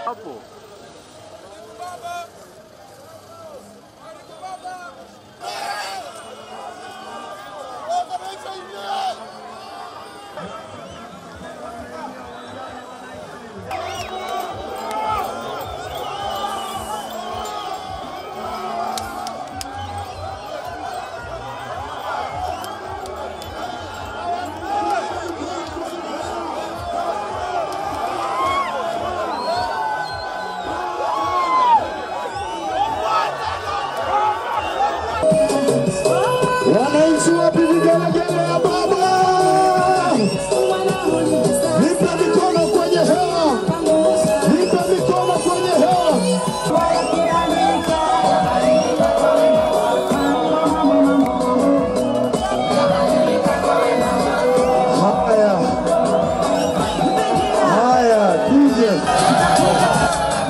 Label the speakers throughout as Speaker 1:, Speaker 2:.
Speaker 1: hapo.
Speaker 2: Wananchi wapi vigelegele ya baba? Nipe mikono kwenye hewa, nipe mikono kwenye hewa. Haya, haya, DJ.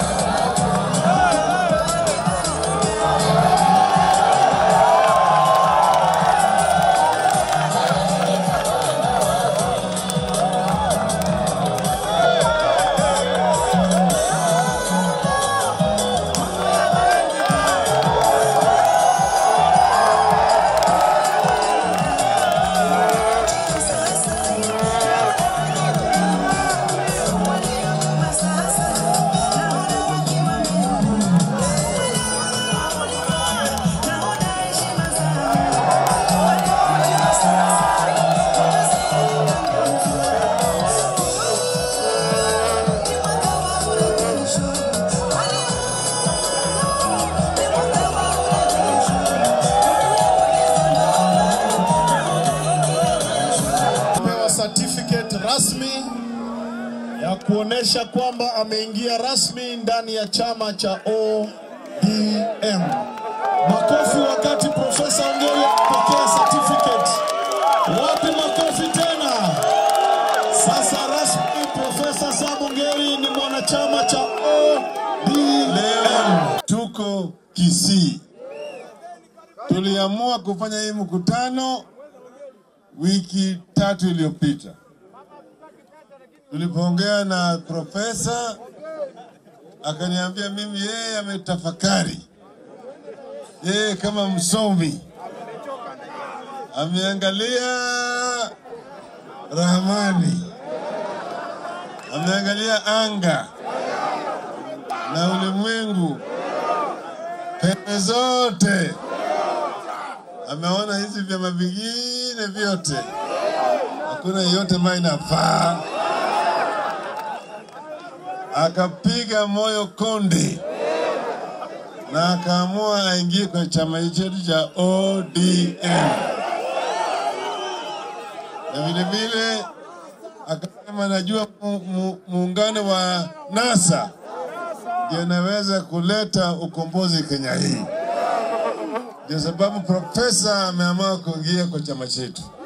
Speaker 3: pewa certificate rasmi ya kuonesha kwamba ameingia rasmi ndani ya chama cha ODM. Makofi wakati Profesa Ongeri apokea certificate. Wapi makofi tena? Sasa rasmi Profesa Sam Ongeri ni mwanachama cha ODM.
Speaker 4: Leo tuko Kisii, tuliamua kufanya hii mkutano wiki tatu iliyopita. Tulipoongea na profesa, akaniambia mimi yeye ametafakari, yeye kama msomi ameangalia ramani, ameangalia anga na ulimwengu pembe zote, ameona hizi vyama vingine vyote, hakuna yote ambayo inafaa. Akapiga moyo konde na akaamua aingie kwa chama chetu cha ODM, na vile vile akasema najua mu- mu- muungano wa NASA ndio inaweza kuleta ukombozi Kenya hii. Ndio sababu profesa ameamua kuingia kwa chama chetu.